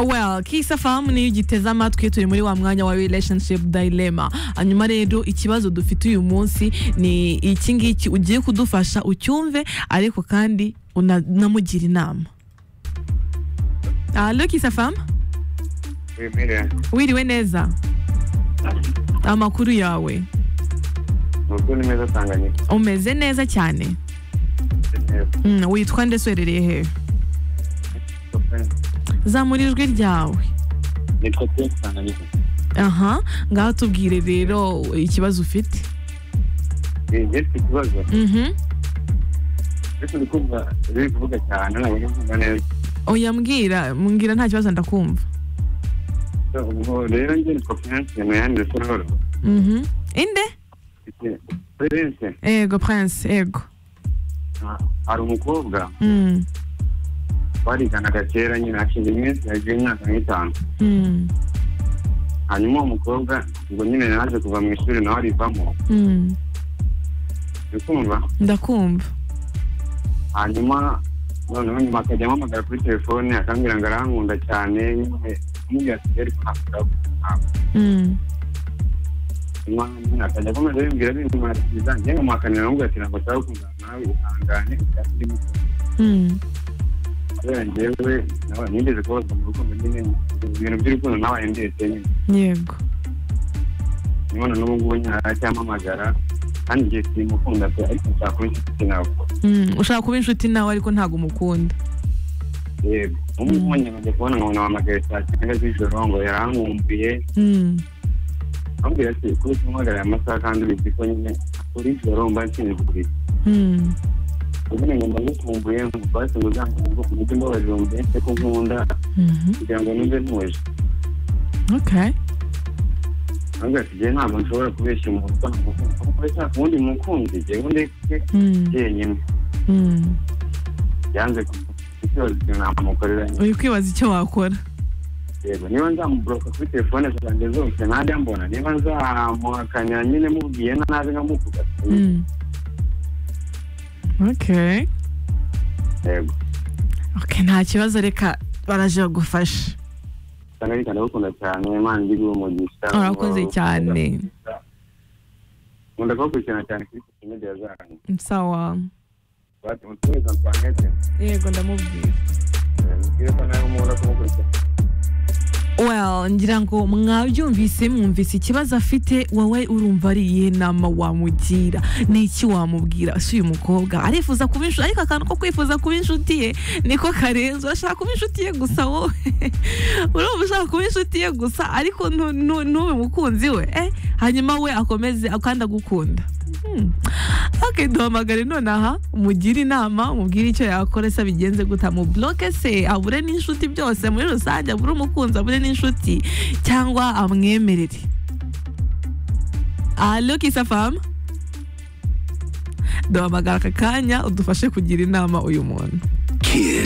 well kisa fahamu niyo ugiteze amatwi turi muri wa mwanya wa relationship dilemma hanyuma rero ikibazo dufite uyu munsi ni iki ngiki ugiye kudufasha ucyumve ariko kandi unamugira inama Alo kisa fahamu Emile, wiriwe neza amakuru yawe amakuru ni meza Tanganyika. umeze neza cyane Mm, witwa ndetse uherereye hehe zamura ijwi ryawe Nitwa Prince Tanganyika. aha ngaho tubwire rero ikibazo ufite Eh, Ufite ikibazo Mhm. ariko ndi kumva biri kuvuga cyane ntabwo ndi kumva neza. oya mbwira mbwira nta kibazo ndakumva So, Ubwo rero njye nitwa Prince Mayande Sororo. Mhm. inde Mfite- Prince, ego prince ego ah, hari umukobwa Mm, bariganaga kera nyine hashize iminsi yagiye imyaka nk'itanu mm, hanyuma uwo mukobwa ubwo nyine naje kuva mu ishuri nawe arivamo mm. ndikumva ndakumva hanyuma noneho nyuma akajya ampamagara kuri telefone akambwira ngo arankunda cyane nyine amubwira ati rero ntabwo Mm, hanyuma nyine akajya akomeza abimbwira abimwira ati bizange nkamuhakanira amubwira ati ntabwo nshaka gukundana nawe uhangane icyatsi ndimo kumva." mm. kubera njyewe nawe nigeze kubazwa mu rukundo nyine ibintu by'urukundo nabaye ndetse nyine yego none n'ubu ngubu nyine aracyamamagara kandi igihe simukunda pe ariko nshaka kuba inshuti ntabwo Mm, ushaka kuba inshuti nawe ariko ntabwo umukunda yego ubu ngubu nyine njya kubona ngo namamagare saa cyenda z'ijoro ngo yarankumbuye Mm, ambwira ati kuri kumuhagarara amasaha kandi ubizi ko nyine kuri ijoro mba nshinzwe kuri mm, ubundi ngo ndagukumbuye basi ngo uzankumbuke ku buryo mbabarira umbense ko nkunda mhm. kugira ngo numve ntuje Okay. ambwira ati jyewe ntabwo nshobora kubeshya umuntu utamukunda kuko nshaka uwundi mukunzi jyewe ndetse Mm, jyenyine mm. yanze kukibazo namukorera nyine uri kwibaza icyo wakora yego niba nzamuburoka kuri telefone zanjye zose najya mbona niba nzamuhakanira nyine mubwiye nabi nkamuvuga Mm. Okay. yego Okay, nta kibazo reka baraje bagufashe cyane ariko ndagukunda cyane imana ndi guha umugisha urakoze cyane nkunda kubakurikirana cyane kuri social media zanyu sawa bati mutumiza antoinette yego ndamubwira Eh, mubwire ko nawe nkunda kumukurikirana well ngira ngo mwabyumvise mwumvise ikibazo afite wowe urumva ari iyihe nama wamugira ni iki wamubwira si uyu mukobwa arifuza kuba inshuti ariko akantu ko kwifuza kuba inshuti ye niko karenze urashaka kuba inshuti ye gusa wowe urumva ushaka kuba inshuti ye gusa ariko ntu- ntu- ntube mukunzi we eh hanyuma we akomeze kandi agukunda Hmm. Ok duhamagare nonaha umugire inama umubwire icyo yakora se abigenze guta mu bloke se abure n'inshuti byose muri rusange abure umukunzi abure n'inshuti cyangwa amwemerere alo kisa famu duhamagara aka kanya udufashe kugira inama uyu muntu